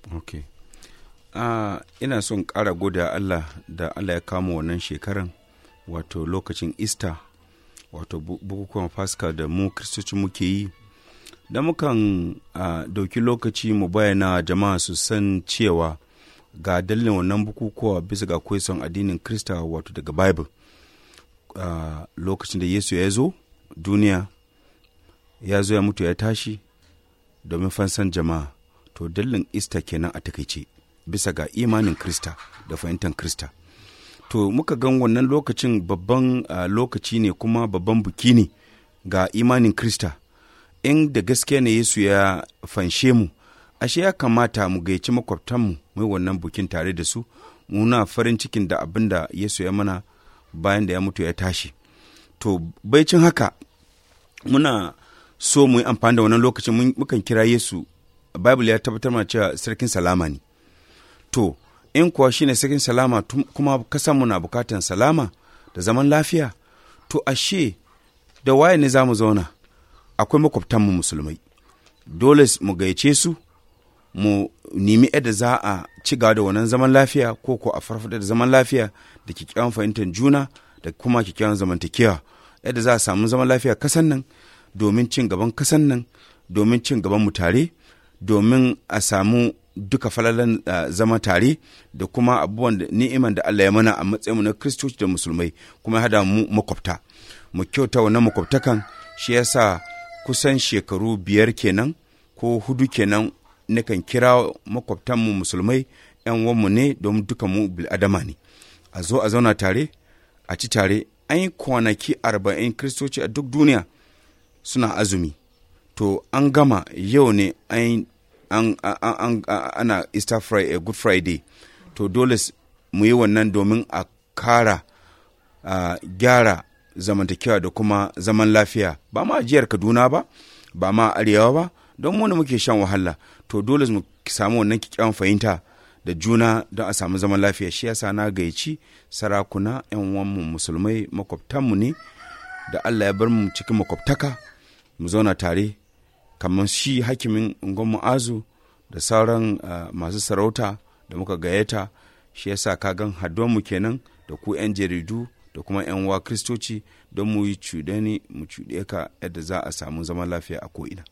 ok uh, ina son ƙara goda allah da allah ya kama wannan shekaran wato lokacin easter wato bukukuwan pascal da mu kristoci muke yi da mukan uh, dauki lokaci mu bayyana jama'a su san cewa ga dalilin wannan bukukuwa bisa ga kwaison addinin krista wato daga bible uh, lokacin da yesu ya zo duniya ya zo ya mutu ya tashi domin fansan jama'a to dalilin easter kenan a takaice bisa ga imanin krista da fahimtar krista to muka gan wannan lokacin babban uh, lokaci ne kuma babban buki ne ga imanin krista in da gaske ne yesu ya fanshe mu ashe ya kamata mu gaici makwabtanmu mai wannan bukin tare da su muna farin cikin da abin da yesu ya mana bayan da ya mutu ya tashi to baicin haka muna so mu yi amfani da wannan lokacin mukan kira yesu bible ya tabbatar mana cewa sarkin salama ne to in kuwa shine sarkin salama kuma kasanmu na bukatan salama da zaman lafiya to ashe da waye ne za mu zauna akwai makwabtanmu musulmai dole mu gaice su mu nemi yadda za a ci gaba da wannan zaman lafiya ko ko a farfada da zaman lafiya da kyakkyawan fahimtar juna da kuma kyakkyawan zamantakewa yadda za a samu zaman lafiya kasan nan domin cin gaban kasan nan domin cin gaban mu tare domin a samu duka falalan uh, zama tare da kuma abubuwan da ni'iman da Allah ya mana a matsayinmu na kristoci da musulmai kuma ya hada mu makwabta mu kyauta wannan makwabtakan shi yasa kusan shekaru biyar kenan ko hudu kenan nakan kira makwabtanmu musulmai yan wanmu ne don duka mu bil'adama ne a zo a zauna tare a ci tare an yi kwanaki arba'in kristoci a duk duniya suna azumi to an gama yau ne an an, an, ana Easter Friday, Good Friday, to dole mu yi wannan domin a kara uh, gyara zamantakewa da kuma zaman lafiya ba ma jiyar Kaduna ba, ba ma arewa ba, don mu muke shan wahala, to dole mu samu wannan kyakkyawan fahimta da juna don a samu zaman lafiya shi yasa na gayyaci sarakuna 'yan wanmu musulmai makwabtanmu ne da Allah ya bar mu cikin makwabtaka mu zauna tare kamar shi hakimin ungon mu'azu da sauran uh, masu sarauta da muka gayyata shi yasa kagan mu kenan da ku 'yan jaridu da kuma 'yan wa kristoci don mu yi cuɗe mu cuɗe ka yadda za a samu zaman lafiya a ko'ina